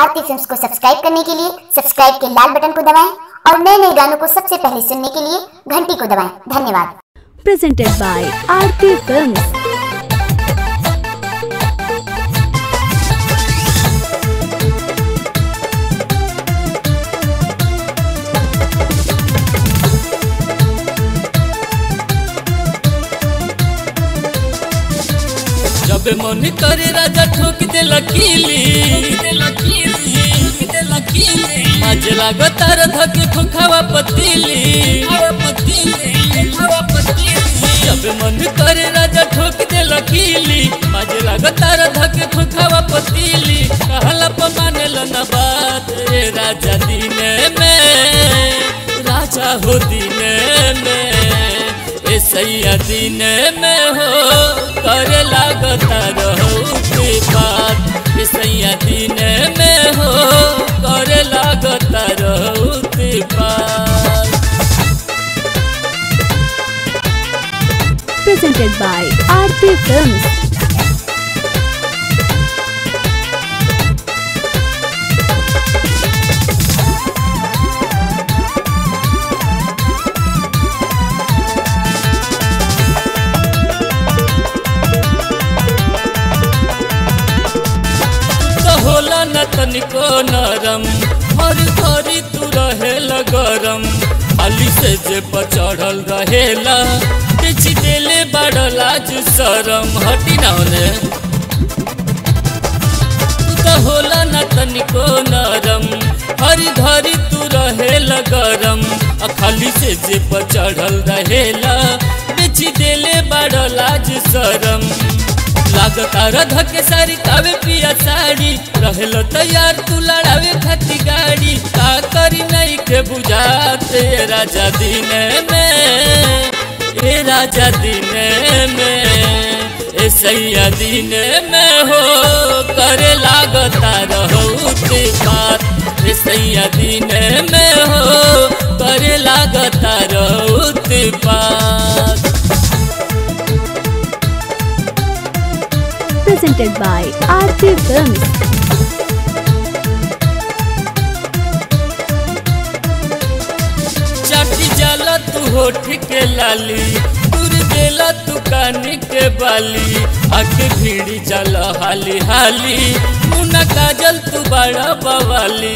आरती films को subscribe करने के लिए सब्सक्राइब के लाल बटन को दबाएं और नए नए गानों को सबसे पहले सुनने के लिए घंटी को दबाएं धन्यवाद presented by Aarti Films. जब मन करे राजा ठोक दे लकीली माज लागो तार धक खोखावा पतीली जब मन करे राजा ठोक दे लकीली माज लागो तार धक खोखावा पतीली कहला प मानेल न बात रे राजा दीने में राजा हो दीने में ए सैया दीने में हो करे लागता रहो के बात ए सैया दीने में हो करे लागता रहो के बात Presented by Aarti Films. तो होला न तनिको नरम हर घड़ी तू रहेला गरम अली से जे पर चढ़ल रहेला बेच देले बड़ लाज शरम हटी ना होने तू तो होला न तनिको नरम हर घड़ी तू रहेला गरम आ खाली से जे पर चढ़ल रहेला बेच देले बड़ लाज शरम लागता रधा के सारी कावे पिया साड़ी रहल तैयार तू लड़ावे खाती गाड़ी का करी नहीं के बुझाते राजा दिने में ए राजा दिने में ए सैया दिने में हो करे लागता रहो ते बात ए सैया दिने में हो करे लागता रहो ते बात Presented by Aarti Films. चाटी जाला तू होठ के लाली दूर देला तू कानी के बाली आके भीड़ी जाला हाली हाली मुना काजल तू बड़ा बवाली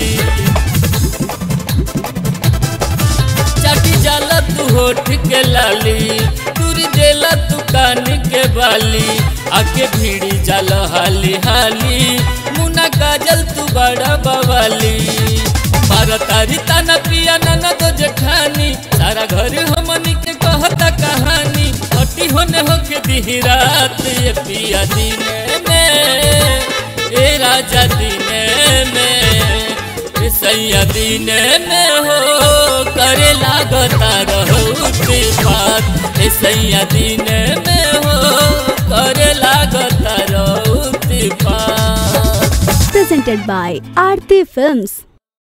चाटी जाला तू होठ के लाली दूर देला तू कानी के बाली आके भीड़ी जाला हाली हाली मुना काजल तू बड़ा बवाली मारा तारी ताना पिया नाना तो जेठानी सारा घर हमनी के कहता कहानी हटी होने होके दी रात ये पिया दिने में ए राजा दिने में ए सैया दिने में हो करे लागता रहो ते बात ए सैया दिने में हो करे लागता रहो ते बात Presented by Aarti Films.